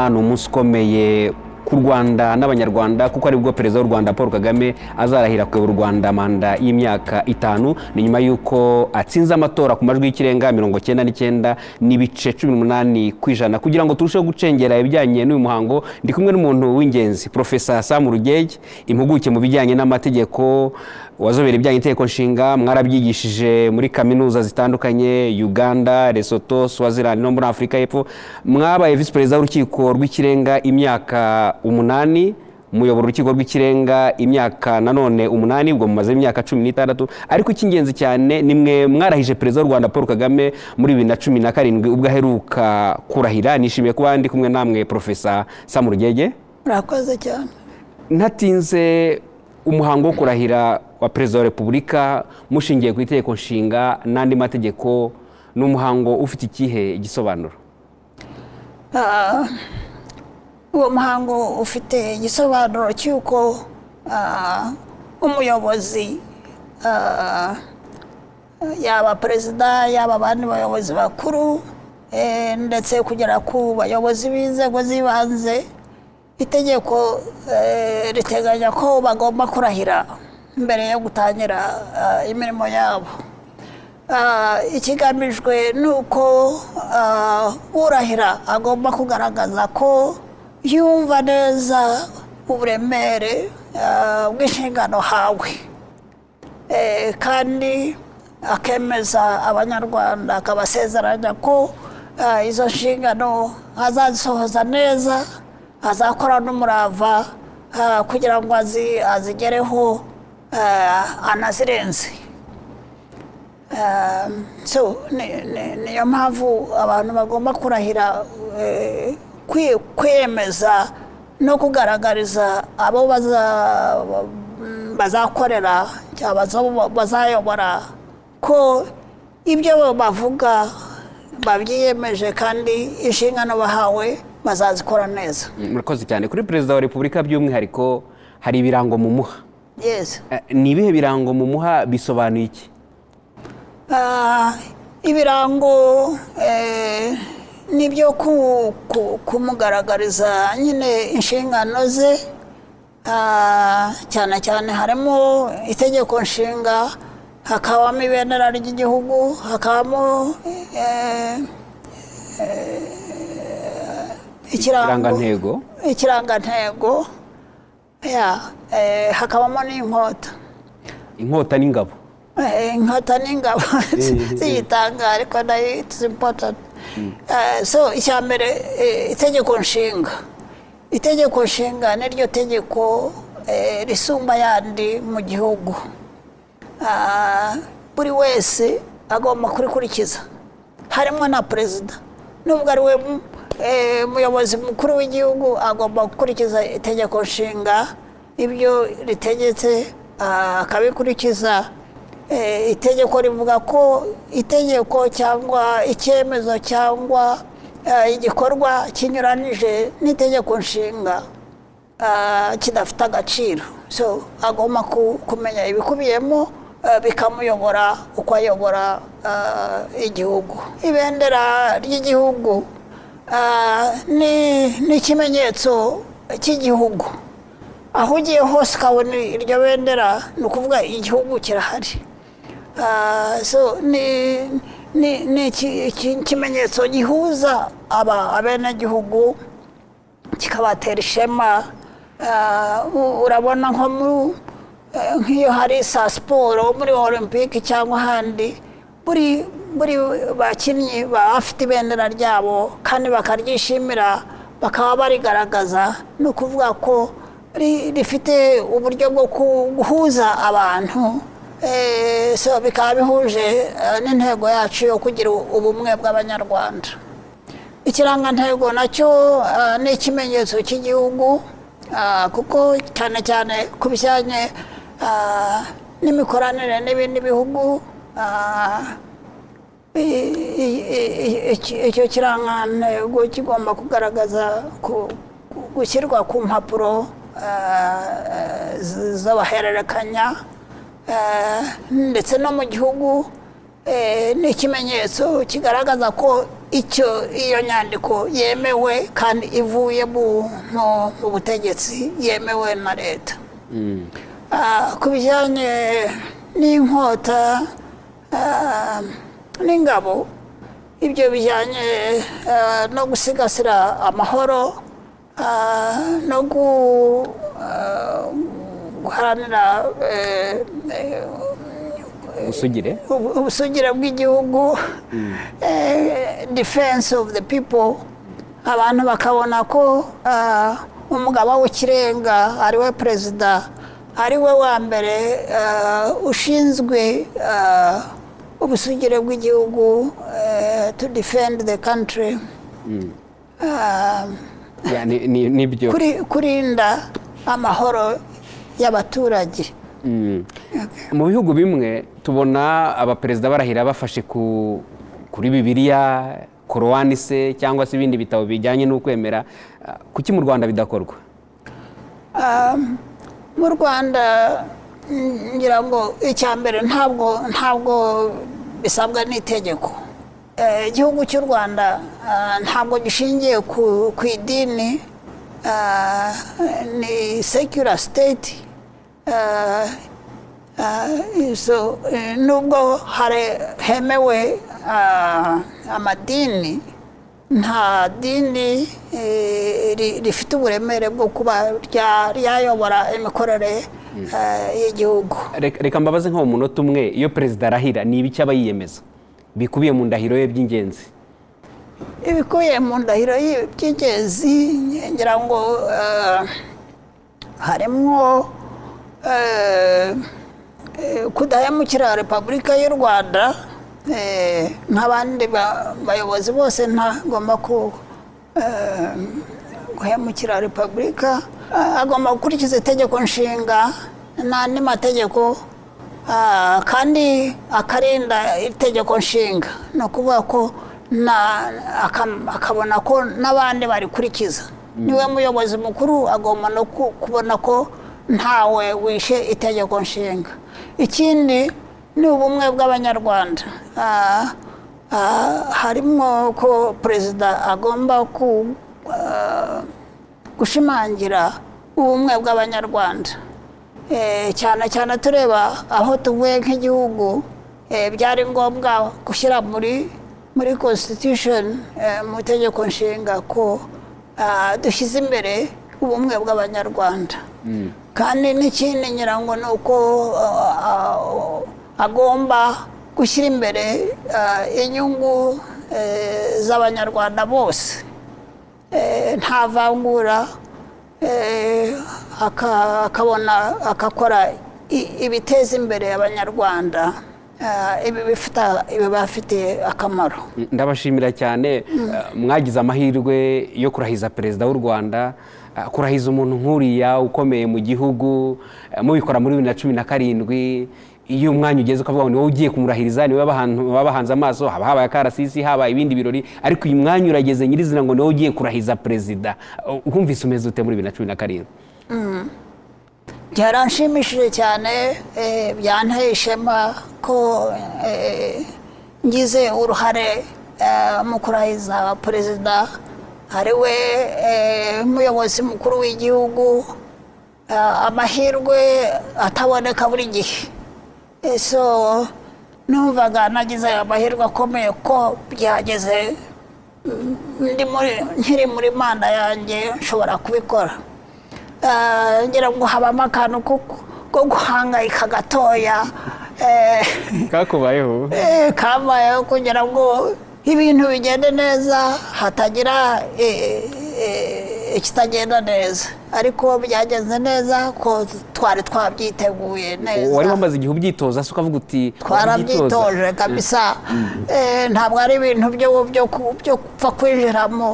ni umunsi ukomeye ku rwanda n'abanyarwanda kuko aribwo perezida w'u rwanda paul kagame azarahira kuyobora u rwanda manda y'imyaka itanu ni nyuma y'uko atsinze amatora ku majwi y'ikirenga mirongo cyenda n'icyenda n'ibice cumi n'umunani ku ijana kugira ngo turusheho gucengera ibijyanye n'uyu muhango ndi kumwe n'umuntu w'ingenzi profesa sam rugege impuguke mu bijyanye n'amategeko wazobera ibijyanye n'inteko nshinga mwarabyigishije muri kaminuza zitandukanye uganda lesotho swaziland no muri afurika y'epfo mwabaye visi perezida w'urukiko rw'ikirenga imyaka umunani muyobora urukiko rw'ikirenga imyaka nanone umunani ubwo mumaze imyaka cumi n'itandatu ariko icy'ingenzi cyane ni mwe mwarahije perezida w'u rwanda paul kagame muri bibiri na cumi na karindwi ubwo aheruka kurahira nishimiye kuba ndi kumwe namwe profesa sam rugege murakoze cyane ntatinze umuhango wo kurahira wa perezida wa repubulika mushingiye ku itegeko nshinga n'andi mategeko ni umuhango ufite ikihe gisobanuro Ah, uwo muhango ufite igisobanuro cy'uko ah, umuyobozi ah, yaba perezida yaba abandi bayobozi bakuru eh, ndetse kugera ku bayobozi b'inzego z'ibanze itegeko eh, riteganya ko bagomba kurahira mbere yo gutangira ah, imirimo yabo Ah, ikigamijwe ni uko ah, urahira agomba kugaragaza ko yumva neza uburemere ah, bw'inshingano hawe Eh, kandi akemeza abanyarwanda akabasezeranya ko ah, izo nshingano azazisohoza neza azakora n'umurava ah, kugira ngo azi- azigereho ah, anazirenze Um, so ni- ni- niyo mpamvu abantu bagomba kurahira eh, kwi- kwiyemeza no kugaragariza abo baza- mm, bazakorera cyangwa bazo- bazayobora ko ibyo bavuga babyiyemeje kandi inshingano bahawe bazazikora neza murakoze cyane kuri perezida wa repubulika by'umwihariko hari ibirango mumuha yes Eh, ni ibihe birango mumuha bisobanuye iki Ah, ibirango eh, nibyo ku- ku- kumugaragariza nyine inshingano ze Ah, cyane cyane harimo itegeko nshinga hakabamo ibendera ry'igihugu hakabamo eh, eh, ikirango irangantego ikirangantego ya, eh, hakabamo n'inkota inkota n'ingabo Eh, inkota n'ingabo ziyitanga ariko nayo itizi impotanti so icya mbere eh, itegeko nshinga itegeko nshinga niryo tegeko eh, risumba ayandi mu gihugu Ah, buri wese agomba kurikurikiza harimo na perezida nubwo ari we mu- eh, muyobozi mukuru w'igihugu agomba gukurikiza itegeko nshinga ibyo ritegetse ah, akabikurikiza Eh, itegeko rivuga ko itegeko cyangwa icyemezo cyangwa eh, igikorwa kinyuranije n'itegeko nshinga ah, kidafite agaciro so agomba ku- kumenya ibikubiyemo eh, bikamuyobora uko ayobora ah, igihugu ibendera ry'igihugu ah, ni- ni ikimenyetso cy'igihugu aho ugiye hose ukabona iryo bendera ni ukuvuga igihugu kirahari Ah, so ni ni ni iki- iki- ikimenyetso gihuza aba abenegihugu kikabatera ishema Ah, u- urabona nko mu eh, nk'iyo hari saa siporo muri olympic cyangwa ahandi buri buri bakinnyi baba bafite ibendera ryabo kandi bakaryishimira bakaba barigaragaza ni ukuvuga ko ri- rifite uburyo bwo ku- guhuza abantu Eh, so bikaba bihuje eh, n'intego yacu yo kugira ubumwe bw'abanyarwanda ikirangantego nacyo ah, ni ikimenyetso cy'igihugu ah, kuko cyane cyane ku bijyanye ah, n'imikoranire n'ibindi bihugu ah, i- i- i- iki- icyo kirangantego kigomba kugaragaza ku- ku- gushyirwa ku mpapuro ah, z- z'abahererekanya ah, ndetse no mu gihugu eh, ni ikimenyetso kigaragaza ko icyo iyo nyandiko yemewe kandi ivuye mu mu- mu butegetsi yemewe na leta Ah, ku bijyanye n'inkota ah, n'ingabo ibyo bijyanye ah, no gusigasira amahoro ah, no gu ah, guharanira eh, eh, usugire ubu- ubusugire bw'igihugu eh, defense of the people abantu bakabona ko ah, umugaba w'ikirenga ariwe perezida ariwe wa mbere ah, ushinzwe ah, ubusugire bw'igihugu eh, to defend the country Ah, Ya, ni- ni- nibyo kuri- kurinda amahoro y'abaturage Mm. mu bihugu bimwe tubona abaperezida barahira bafashe ku kuri bibiliya korowani se cyangwa se ibindi bitabo bijyanye n'ukwemera Ah, kuki mu rwanda bidakorwa mu rwanda mm, ngira ngo icya mbere ntabwo ntabwo bisabwa n'itegeko Eh, igihugu cy'u rwanda ah, ntabwo gishingiye ku, ku idini ah, ni secular state Ah, ah, so, eh, nubwo hari hemewe ah, amadini nta dini eh, ri- rifite uburemere bwo kuba rya- ryayobora imikorere eh, y'igihugu Reka- reka mbabaze nko mu munota umwe iyo perezida arahira ni ibiki aba yiyemeza bikubiye mu ndahiro ye by'ingenzi ibikubiye mu ndahiro y'i- by'ingenzi ngira ngo eh, harimo eh, eh, kudahemukira repubulika y'u rwanda eh, nk'abandi ba- bayobozi bose ntagomba ku eh, guhemukira repubulika Ah, agomba gukurikiza itegeko nshinga n'andi mategeko ah, kandi akarinda itegeko nshinga ni ukuvuga ko na- aka- akabona ko n'abandi barikurikiza niwe muyobozi mukuru agomba no ku- kubona ko ntawe wishe itegeko nshinga ikindi ni ubumwe bw'abanyarwanda Ah, ah, harimo ko perezida agomba ku ah, gushimangira ubumwe bw'abanyarwanda Eh, cyane cyane tureba aho tuvuye nk'igihugu eh, byari ngombwa gushyira muri muri constitution eh, mu itegeko nshinga ko ah, dushyize imbere ubumwe bw'abanyarwanda kandi n'ikindi nyirango ni uko ah, ah, agomba gushyira imbere ah, inyungu eh, z'abanyarwanda bose eh, nta vangura eh, aka- akabona agakora i- ibiteza imbere abanyarwanda eh, ibi bifita- ibibafitiye akamaro Mm, ndabashimira cyane Ah, mwagize amahirwe yo kurahiza perezida w'u rwanda Ah, kurahiza umuntu nk'uriya ukomeye mu gihugu ah, mubikora muri bibiri na cumi na karindwi iyo umwanya ugeze ukavuga ngo ni wowe ugiye kumurahiriza ni wowe abahan- babahanze amaso haba habaye akarasisi haba ibindi birori ariko uyu mwanya urageze nyirizina ngo ni wowe ugiye kurahiza perezida Ah, wumvise umeze ute muri bibiri na cumi na karindwi byaranshimishije cyane eh, byanteye ishema ko eh, ngize uruhare eh, mu kurahiza perezida ariwe eh, muyobozi mukuru w'igihugu eh, amahirwe ataboneka buri gihe Eh, so numvaga nagize amahirwe akomeye ko byageze mm, ndi muri- nkiri muri manda yanjye nshobora kubikora Eh, ngira ngo habamo akantu ko ko guhangayika gatoya eh, kakubayeho eh, kabayeho kugira ngo ibintu bigende neza hatagira eh, eh, ikitagenda neza ariko byagenze neza ko twari twabyiteguye wari neza wamaze igihe ubyitoza se ukavuga uti "Ndabyitoza." twarabyitoje kabisa Eh, ntabwo ari ibintu byo byo ku- byo gupfa kwinjiramo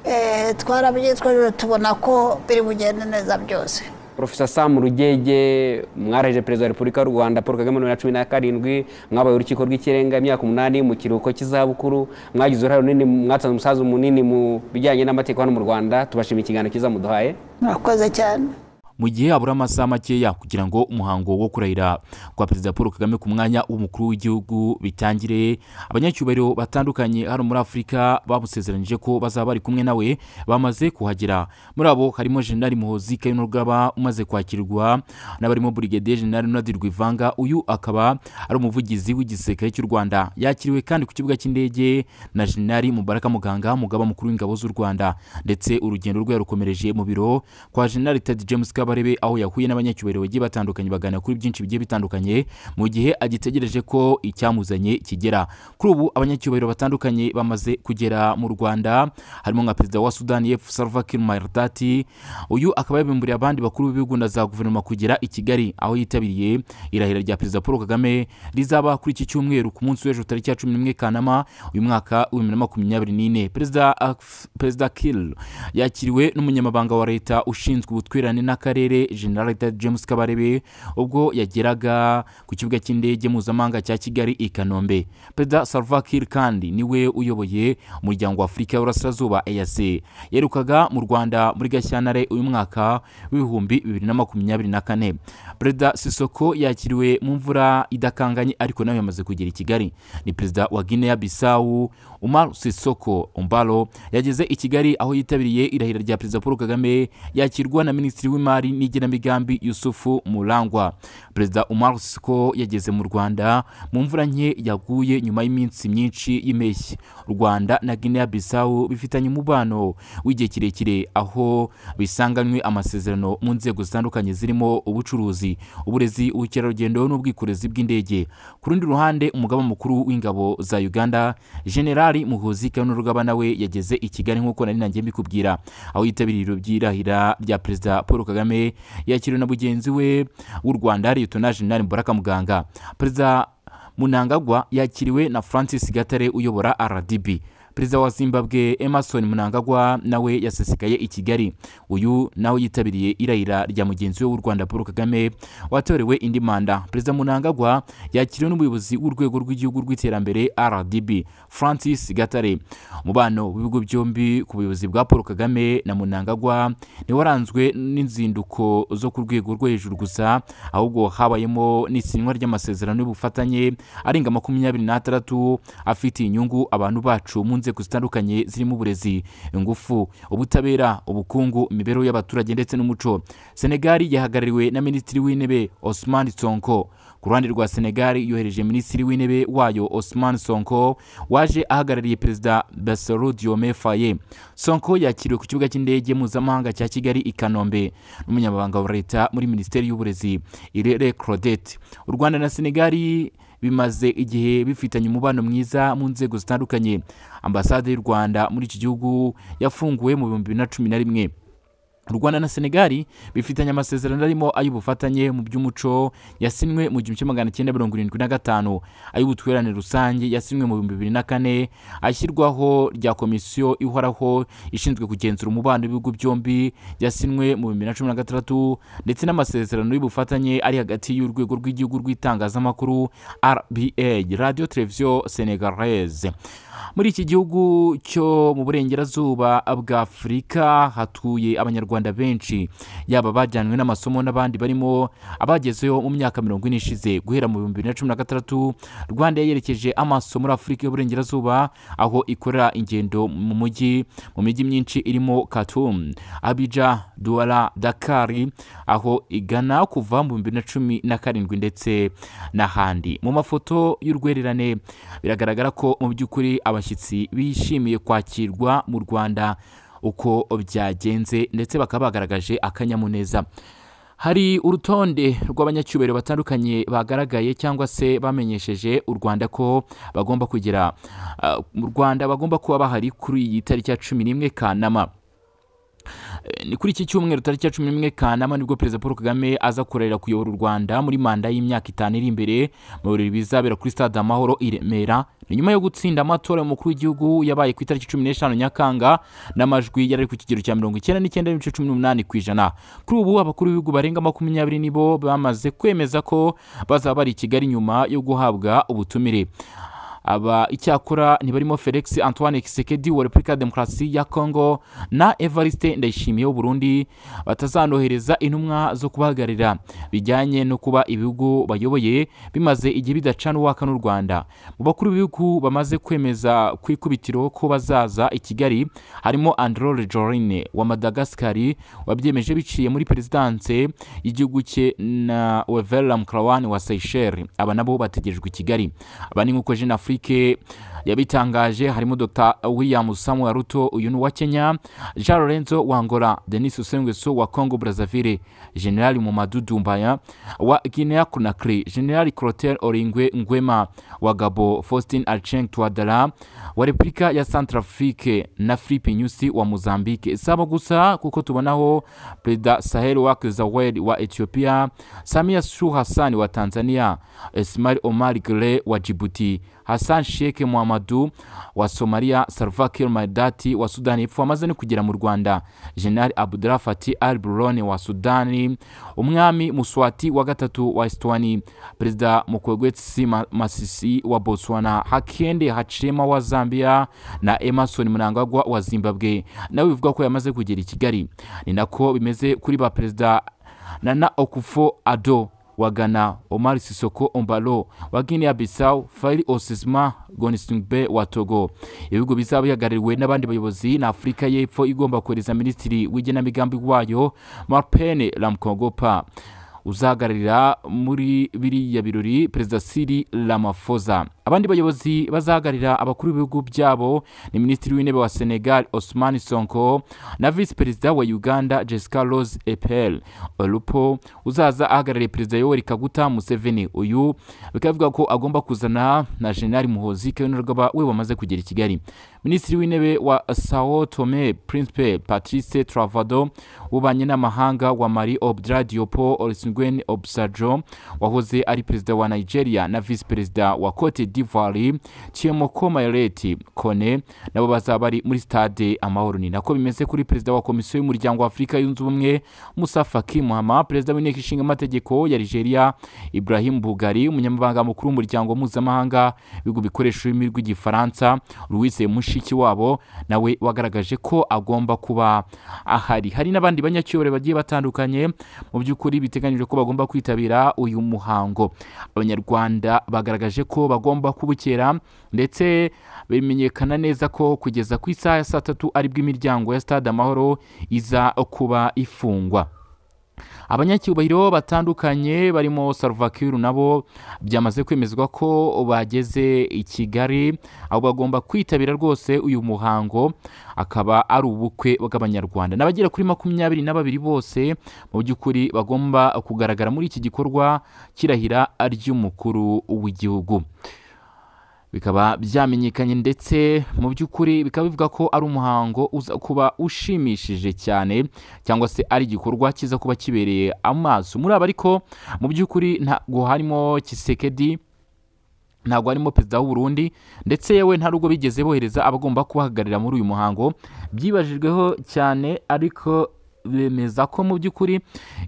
Eh, twarabyitwaje tubona ko biri bugende neza byose Profesa Sam Rugege mwaraje perezida wa Repubulika y'u Rwanda Paul Kagame bibiri na cumi na karindwi mwabaye urukiko rw'ikirenga imyaka umunani mu kiruhuko cy'izabukuru mwagize uruhare runini mwatanze umusaza munini mu bijyanye n'amategeko hano mu Rwanda tubashimiye ikiganiro cyiza muduhaye murakoze cyane mu gihe habura amasaha makeya kugira ngo umuhango wo kurahira kwa perezida paul kagame ku mwanya w'umukuru w'igihugu bitangire abanyacyubahiro batandukanye hano muri afurika bamusezeranyije ko bazaba bari kumwe nawe bamaze kuhagera muri abo harimo jenerali muhozi kayinurugaba umaze kwakirwa n'abarimo burigadiye jenerali nadi rwivanga uyu akaba ari umuvugizi w'igisirikare cy'u rwanda yakiriwe kandi ku kibuga cy'indege na jenerali mubaraka muganga umugaba mukuru w'ingabo z'u rwanda ndetse urugendo rwe yarukomereje mu biro kwa jenerali ted james kabarebe aho yahuye n'abanyacyubahiro bagiye batandukanye baganira kuri byinshi bigiye bitandukanye mu gihe agitegereje ko icyamuzanye kigera kuri ubu abanyacyubahiro batandukanye bamaze kugera mu rwanda harimo nka perezida wa sudani y'epfo salva kiir mayardati uyu akaba yabimburiye abandi bakuru b'ibihugu na za guverinoma kugera i kigali aho yitabiriye irahira rya perezida paul kagame rizaba kuri iki cyumweru ku munsi w'ejo tariki ya cumi n'imwe kanama uyu mwaka w'ibihumbi na makumyabiri n'ine perezida perezida kill yakiriwe n'umunyamabanga wa leta ushinzwe ubutwererane n'akarere general james kabarebe ubwo yageraga ku kibuga cy'indege mpuzamahanga cya kigali i kanombe perezida salva kiir kandi niwe uyoboye umuryango wa afurika y'uburasirazuba eyase yerukaga mu rwanda muri gashyantare uyu mwaka w'ibihumbi bibiri na makumyabiri na kane perezida sisoko yakiriwe mu mvura idakanganye ariko nawe yamaze kugera i kigali ni perezida wa guinea bisawu umar sisoko umbalo yageze i kigali aho yitabiriye irahira rya perezida paul kagame yakirwa na minisitiri w'imari n'igenamigambi yusufu murangwa perezida umar sisoko yageze mu rwanda mu mvura nke yaguye nyuma y'iminsi myinshi y'impeshyi u rwanda na guinea bisawu bifitanye umubano w'igihe kirekire aho bisanganywe amasezerano mu nzego zitandukanye zirimo ubucuruzi uburezi ubukerarugendo n'ubwikorezi bw'indege ku rundi ruhande umugaba mukuru w'ingabo za uganda generali muhuzi kanurugaba nawe yageze i kigali nk'uko nari nanjye mbikubwira aho yitabiriye ibiro by'irahira rya perezida paul kagame yakiriwe na mugenzi we w'u rwanda liyetona generali mubaraka muganga perezida munangagwa yakiriwe na francis gatare uyobora rdb perezida wa zimbabwe emerson munangagwa nawe yasesekaye i kigali uyu nawe yitabiriye irahira rya mugenzi we w'u rwanda paul kagame watorewe indi manda perezida munangagwa yakiriwe n'umuyobozi w'urwego rw'igihugu rw'iterambere rdb francis gatare umubano w'ibigo byombi ku buyobozi bwa paul kagame na munangagwa waranzwe n'inzinduko zo ku rwego rwo hejuru gusa ahubwo habayemo n'isinywa ry'amasezerano y'ubufatanye arenga makumyabiri n'atandatu afitiye inyungu abantu bacu mu nzego nzego zitandukanye zirimo uburezi ingufu ubutabera ubukungu imibereho y'abaturage ndetse n'umuco senegali yahagarariwe na minisitiri w'intebe osman sonko ku ruhande rwa senegali yohereje minisitiri w'intebe wayo osman sonko waje ahagarariye perezida basoro diome faye sonko yakiriwe ku kibuga cy'indege mpuzamahanga cya kigali i kanombe n'umunyamabanga wa leta muri minisiteri y'uburezi irere claudette u rwanda na senegali bimaze igihe bifitanye umubano mwiza mu nzego zitandukanye ambasade y'u rwanda muri iki gihugu yafunguwe mu bihumbi bibiri na cumi na rimwe u rwanda na senegali bifitanye amasezerano arimo ay'ubufatanye mu by'umuco yasinywe mu gihumbi kimwe magana cyenda mirongo irindwi na gatanu ay'ubutwererane rusange yasinywe mu bihumbi bibiri na kane ashyirwaho rya komisiyo ihoraho ishinzwe kugenzura umubano w'ibihugu byombi yasinywe mu bihumbi bibiri na cumi na gatandatu ndetse n'amasezerano y'ubufatanye ari hagati y'urwego rw'igihugu rw'itangazamakuru rba radio televiziyo senegalese muri iki gihugu cyo mu burengerazuba bw'afurika hatuye abanyarwanda benshi yaba abajyanywe n'amasomo n'abandi barimo abagezeho mu myaka mirongo ine ishize guhera mu bihumbi bibiri na cumi na gatandatu rwanda yerekeje amaso muri afurika y'uburengerazuba aho ikorera ingendo mu mujyi mu mijyi myinshi irimo khartoum abija duwara dakari aho igana kuva mu bihumbi bibiri na cumi na karindwi ndetse n'ahandi mu mafoto y'urwererane biragaragara ko mu by'ukuri abashyitsi bishimiye kwakirwa mu rwanda uko byagenze ndetse bakaba bagaragaje akanyamuneza hari urutonde rw'abanyacyubahiro batandukanye bagaragaye cyangwa se bamenyesheje u rwanda ko bagomba kugera mu rwanda bagomba kuba bahari kuri iyi tariki ya cumi n'imwe kanama ni kuri iki cyumweru tariki ya cumi n'imwe kanama nibwo perezida paul kagame aza kurahira kuyobora u rwanda muri manda y'imyaka itanu iri imbere mu birori bizabera kuri stade amahoro i remera ni nyuma yo gutsinda amatora y'umukuru w'igihugu yabaye ku itariki cumi n'eshanu nyakanga n'amajwi yari ari ku kigero cya mirongo icyenda n'icyenda n'ibice cumi n'umunani ku ijana kuri ubu abakuru b'ibihugu barenga makumyabiri nibo bamaze kwemeza ko bazaba bari i kigali nyuma yo guhabwa ubutumire aba icyakora ntibarimo felix antoine kisekedi wa repubulika ya demokarasi ya kongo na evariste ndayishimiye w'uburundi batazanohereza intumwa zo kubahagararira bijyanye no kuba ibihugu bayoboye bimaze igihe bidacana uwaka n'u rwanda mu bakuru b'ibihugu bamaze kwemeza ku ikubitiro ko bazaza i kigali harimo androre jorine wa madagasikari wabyemeje biciye muri perezidanse y'igihugu cye na wevera mukrawani wa seyisheri aba nabo bategerejwe i kigali aba ni nk'uko jeune afrique yabitangaje harimo dr william samuel ruto uyu ni uwa kenya jean lorenzo wa angola denis usengweso wa congo brazzaville generali mumadu dumbaya wa guinea conakry generali clotel oringwe ngwema wa gabo faustin alcheng twadara wa repubulika ya centrafrique na philippe nyusi wa mozambique si abo gusa kuko tubonaho perezida sahel wak zawel wa ethiopia samia su hassan wa tanzania ismail omar gre wa djibouti hassan sheikh muhamadu wa somalia salva kiir maidati wa sudani y'epfo wamaze no kugera mu rwanda general abdullah fati al burone wa sudani umwami muswati wa gatatu wa estwani perezida mukwegwetsi Ma- masisi wa botswana hakende hachirema wa zambia na emerson mnangagwa wa zimbabwe nawe bivuga ko yamaze kugera i kigali ni nako bimeze kuri ba perezida nana okufo ado wa Ghana, Omar Sissoko Ombalo wa Guinea Bissau, Faili Osisma Gonisingbe wa Togo. Ibihugu bizaba bihagarariwe n'abandi bayobozi na Afurika y'Epfo igomba kohereza minisitiri w'igenamigambi wayo Marpene Ramkongopa uzahagararira muri biriya birori perezida Cyril Ramaphosa. Abandi bayobozi bazahagararira abakuru b'ibihugu byabo ni minisitiri w'intebe wa Senegal Osman Sonko na visi perezida wa Uganda Jessica Rose Epel Olupo uzaza ahagarariye perezida Yoweri Kaguta Museveni. Uyu bikaba bivuga ko agomba kuzana na General Muhoozi Kainerugaba we wamaze kugera i Kigali. Minisitiri w'intebe wa Sao Tome Principe Patrice Travado w'ububanyi n'amahanga wa Mali Obdra Diopo Olisungwen Obsajo wahoze ari perezida wa Nigeria na visi perezida wa Cote d'Ivoire Chiemoko Maeleti Kone nabo bazaba bari muri stade Amahoro. Ni nako bimeze kuri perezida wa komisiyo y'umuryango wa Afurika yunze ubumwe Musa Faki Muhammad, perezida w'inteko ishinga amategeko ya Nigeria Ibrahim Bugari, umunyamabanga mukuru w'umuryango mpuzamahanga w'ibihugu bikoresha ururimi rw'igifaransa Louise Mushiki wabo nawe wagaragaje ko agomba kuba ahari. Hari n'abandi banyacyubahiro bagiye batandukanye mu by'ukuri biteganyijwe ko bagomba kwitabira uyu muhango. Abanyarwanda bagaragaje ko bagomba kubukera ndetse bimenyekana neza ko kugeza ku isaha ya saa tatu aribwo imiryango ya Stade Amahoro iza kuba ifungwa. abanyacyubahiro batandukanye barimo salvakiru nabo byamaze kwemezwa ko bageze i kigali aho bagomba kwitabira rwose uyu muhango akaba ari ubukwe bw'abanyarwanda n'abagera kuri makumyabiri na babiri bose mu by'ukuri bagomba kugaragara muri iki gikorwa kirahira ry'umukuru w'igihugu bikaba byamenyekanye ndetse mu by'ukuri bikaba bivuga ko ari umuhango uza kuba ushimishije cyane cyangwa se ari igikorwa kiza kuba kibereye amaso muri aba ariko mu by'ukuri ntabwo harimo kisekedi ntabwo harimo perezida w'uburundi ndetse yewe nta n'ubwo bigeze bohereza abagomba kubahagararira muri uyu muhango byibajijweho cyane ariko bemeza ko mu by'ukuri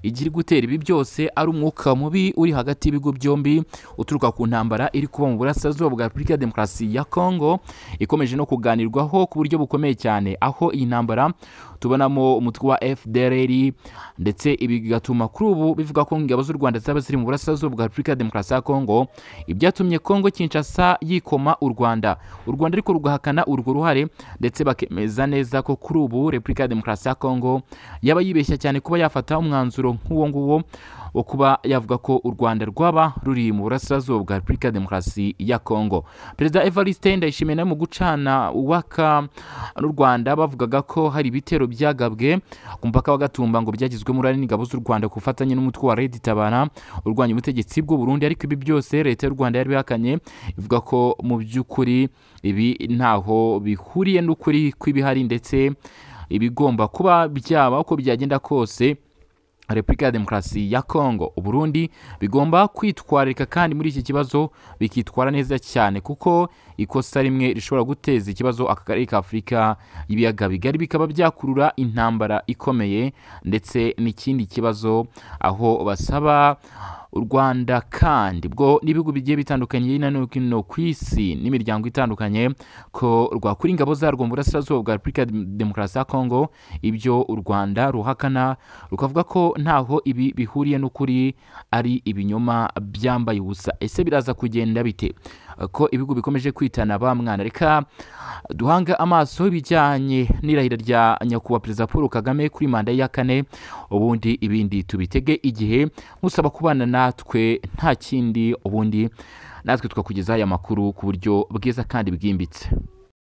igira gutera ibi byose ari umwuka mubi uri hagati y'ibigo byombi uturuka ku ntambara iri kuba mu burasirazuba bwa repubulika ya demokarasi ya kongo ikomeje no kuganirwaho ku buryo bukomeye cyane aho iyi ntambara tubonamo umutwe wa fdrr ndetse ibi bigatuma kuri ubu bivuga ko ingabo z'u rwanda zaba ziri mu burasirazuba bwa repubulika ya demokarasi ya kongo ibyatumye kongo kinshasa yikoma u rwanda u rwanda ariko rugahakana urwo ruhare ndetse bakemeza neza ko kuri ubu repubulika ya demokarasi ya kongo yaba yibeshya cyane kuba yafata umwanzuro nk'uwo nguwo wo kuba yavuga ko u rwanda rwaba ruri mu burasirazuba bwa repubulika ya demokarasi ya kongo perezida evariste ndayishimiye nawe mu gucana uwaka n'u rwanda bavugaga ko hari ibitero byagabwe ku mupaka wa gatumba ngo byagizwemo uruhare n'ingabo z'u rwanda ku bufatanye n'umutwe wa redi tabara urwanya ubutegetsi bw'u burundi ariko ibi byose leta y'u rwanda yari bihakanye ivuga ko mu by'ukuri ibi ntaho bihuriye n'ukuri kw'ibihari ndetse ibigomba kuba byaba uko byagenda kose repubulika ya demokarasi ya kongo uburundi bigomba kwitwararika kandi muri iki kibazo bikitwara neza cyane kuko ikosa rimwe rishobora guteza ikibazo aka karere ka afurika y'ibiyaga bigari bikaba byakurura intambara ikomeye ndetse n'ikindi kibazo aho basaba u rwanda kandi bwo n'ibihugu bigiye bitandukanye hirya no hino ku isi n'imiryango itandukanye ko rwakura ingabo zarwo mu burasirazuba bwa repubulika ya demokarasi ya kongo ibyo u rwanda ruhakana rukavuga ko ntaho ibi bihuriye n'ukuri ari ibinyoma byambaye ubusa ese biraza kugenda bite ko ibihugu bikomeje kwitana ba mwana reka duhanga amaso ibijyanye n'irahira rya nyakubahwa perezida paul kagame kuri manda ya kane ubundi ibindi tubitege igihe musaba kubana natwe nta kindi ubundi natwe tukakugezaho aya makuru ku buryo bwiza kandi bwimbitse